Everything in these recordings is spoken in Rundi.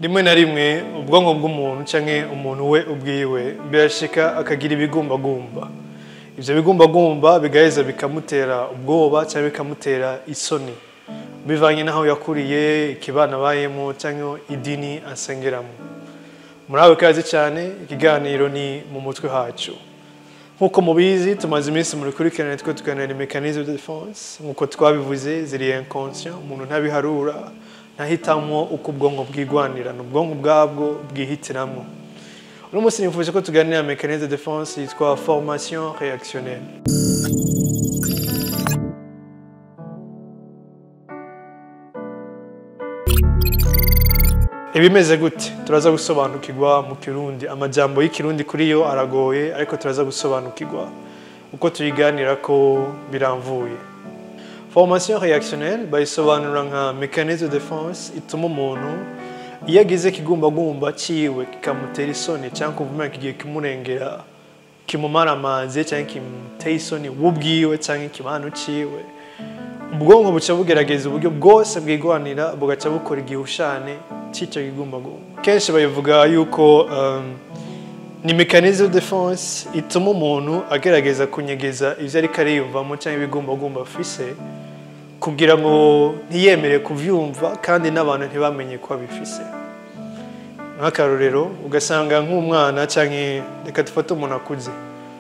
rimwe na rimwe ubwonko bw'umuntu cyangwa umuntu we ubwiwe birashika akagira ibigumbagumba ibyo bigumbagumba bigaheza bikamutera ubwoba cyangwa bikamutera isoni bivanye n'aho yakuriye ikibana abayemo cyangwa idini asengeramo murabe kazi cyane ikiganiro ni mu mutwe hacu nk'uko mubizi tumaze iminsi muri kurikirana twe tuganira mekanisme de defense nk'uko twabivuze ziri inconscient umuntu ntabiharura ntahitamo uko ubwonko bwigwanira ni ubwonko bwabwo bwihitiramo uno munsi nifuje ko tuganira mekanisme de defense yitwa formation réactionnelle ibimeze gute turaza gusobanukirwa mu kirundi amajambo y'ikirundi kuri yo aragoye ariko turaza gusobanukirwa uko tuyiganira ko biramvuye formation réactionnelle bayisobanura nka mécanisme de défense ituma umuntu iyo agize ikigumbagumba ciwe kikamutera isoni cyangwa kumva kigiye kimurengera kimumara amazi cyangwa kimuteye isoni we ubwiwe cyangwa ikibano ciwe ubwonko buca bugerageza uburyo bwose bwigwanira bugaca bukora igihushane cy'icyo kigumbagumba kenshi bayivuga yuko um, ni mechanisme de defense ituma umuntu agerageza kunyegeza ivyo ariko ariyumvamo cyangwa ibigumbagumba afise kugira ngo ntiyemere kuvyumva kandi n'abantu ntibamenye ko abifise nk'akarorero ugasanga nk'umwana cyangwa reka dufate umuntu akuze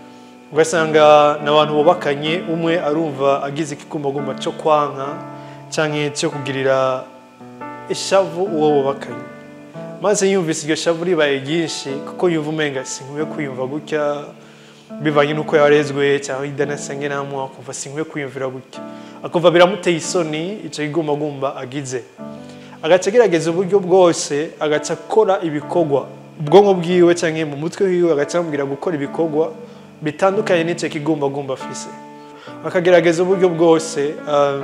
ugasanga n'abantu bubakanye umwe arumva agize ikigumbagumba cyo kwanka cyangwa cyo kugirira ishavu uwo bubakanye maze yumvise iryo shavu ribaye ryinshi kuko yumva umenga sinkwiye kwiyumva gutya bivanye n'uko yarezwe cyangwa idanasengeramo akumva sinkwiye kwiyumvira gutya akumva biramuteye isoni icyo kigumbagumba agize agaca agerageza uburyo bwose agaca akora ibikorwa ubwonko bwiwe cyangwa mu mutwe wiwe agaca amubwira gukora ibikorwa bitandukanye n'icyo kigumbagumba afise akagerageza uburyo bwose um,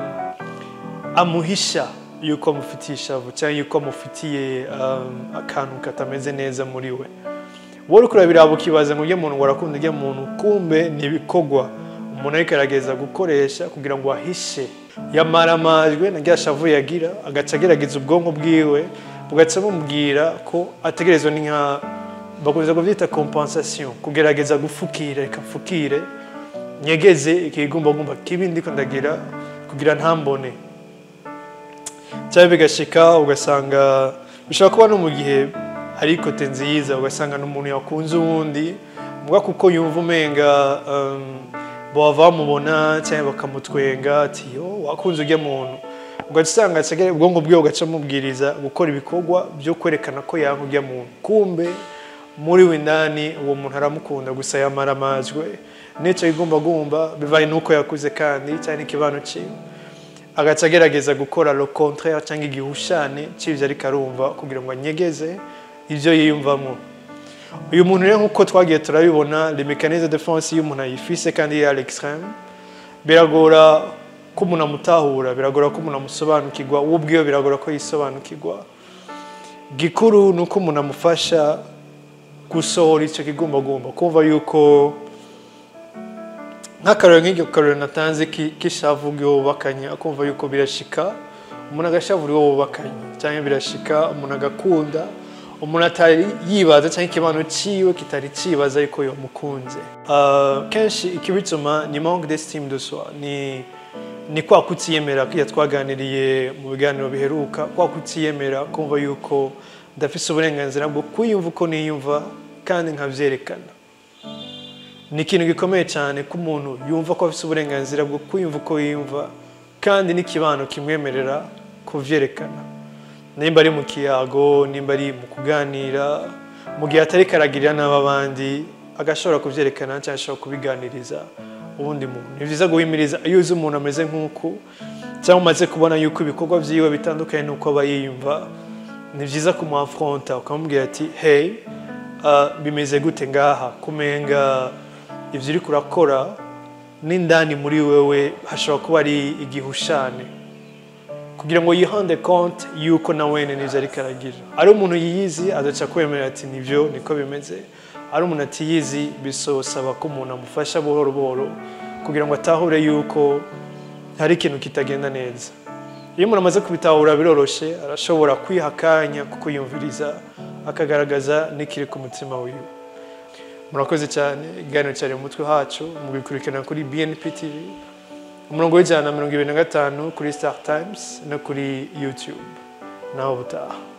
amuhisha yuko amufitiye ishavu cyangwa yuko amufitiye um, akantu katameze neza muri we wowe uriko urabiraba ukibaza ngo ujye muntu warakunda ujye muntu kumbe ni ibikorwa umuntu ariko aragerageza gukoresha kugira ngo ahishe yamaramajwe na rya shavu yagira agaca agerageza ubwonko bwiwe bugaca bumubwira ko ategerezwa ni nka bakunze kubyita compensation kugerageza gufukira reka mfukire nyegeze ikigumbagumba kibi ndiko ndagira kugira ntambone cyangwa bigashika ugasanga bishobora kuba no mu gihe hari ikote nziza ugasanga n'umuntu yakunze uwundi mbwa kuko yumva umenga um, bava bamubona cyangwa bakamutwenga ati yo wakunze ujya muntu ugaca usanga ubwonko bwe ugaca amubwiriza gukora ibikorwa byo kwerekana ko yanga ujya muntu kumbe muri we indani uwo muntu aramukunda gusa yamaramajwe n'icyo kigumbagumba bivaye n'uko yakuze kandi cyangwa n'ikibano cyiwe agaca agerageza gukora le contraire cyangwa igihushane cy'ibyo ariko arumva kugira ngo anyegeze ibyo yiyumvamo uyu muntu rero nk'uko twagiye turabibona le mécanisme de défense iyo umuntu ayifise kandi yari l'extrême biragora ko umuntu amutahura biragora ko umuntu amusobanukirwa we ubwiwe biragora ko yisobanukirwa gikuru ni uko umuntu amufasha gusohora icyo kigumbagumba kumva yuko nk'akarero nk'iryo karero natanze k'ishavu bw'ububakanye akumva yuko birashika umuntu agashavura uwo bubakanye cyangwa birashika umuntu agakunda umuntu atari yibaza cyangwa ikibano cyiwe kitari cyibaza yuko yamukunze kenshi ikibituma ni manque d'estime de soi ni ni kwa kutiyemera kujya twaganiriye mu biganiro biheruka kwa kutiyemera kumva yuko ndafise uburenganzira bwo kwiyumva uko niyumva kandi nkabyerekana ni ikintu gikomeye cyane ko umuntu yumva ko afite uburenganzira bwo kwiyumva uko yiyumva kandi n'ikibano kimwemerera kubyerekana nimba ari mu kiyago nimba ari mu kuganira mu gihe atari karagirira n'abandi agashobora kubyerekana cyangwa ashobora kubiganiriza ubundi muntu ni byiza guhimiriza iyo uzi umuntu ameze nk'uku cyangwa umaze kubona yuko ibikorwa byiwe bitandukanye n'uko aba yiyumva ni byiza kumuafronta ukamubwira ati hey bimeze gute ngaha kumenga ibyo uri kurakora n'indani muri wewe hashobora kuba ari igihushane kugira ngo yihande konti yuko na wene n'ibyo ariko aragira ari umuntu yiyizi adaca kwemera ati nibyo niko bimeze ari umuntu atiyizi bisosaba ko umuntu amufasha buhoro buhoro kugira ngo atahure yuko hari ikintu kitagenda neza iyo umuntu amaze kubitahura biroroshe arashobora kwiha akanya ko kuyumviriza akagaragaza n'ikiri ku mutima wiwe murakoze cyane ikiganiro cyari mu mutwe hacu mugikurikirana kuri bnp tv umurongo w'ijana na mirongo ibiri na gatanu kuri star times no kuri youtube naho butaha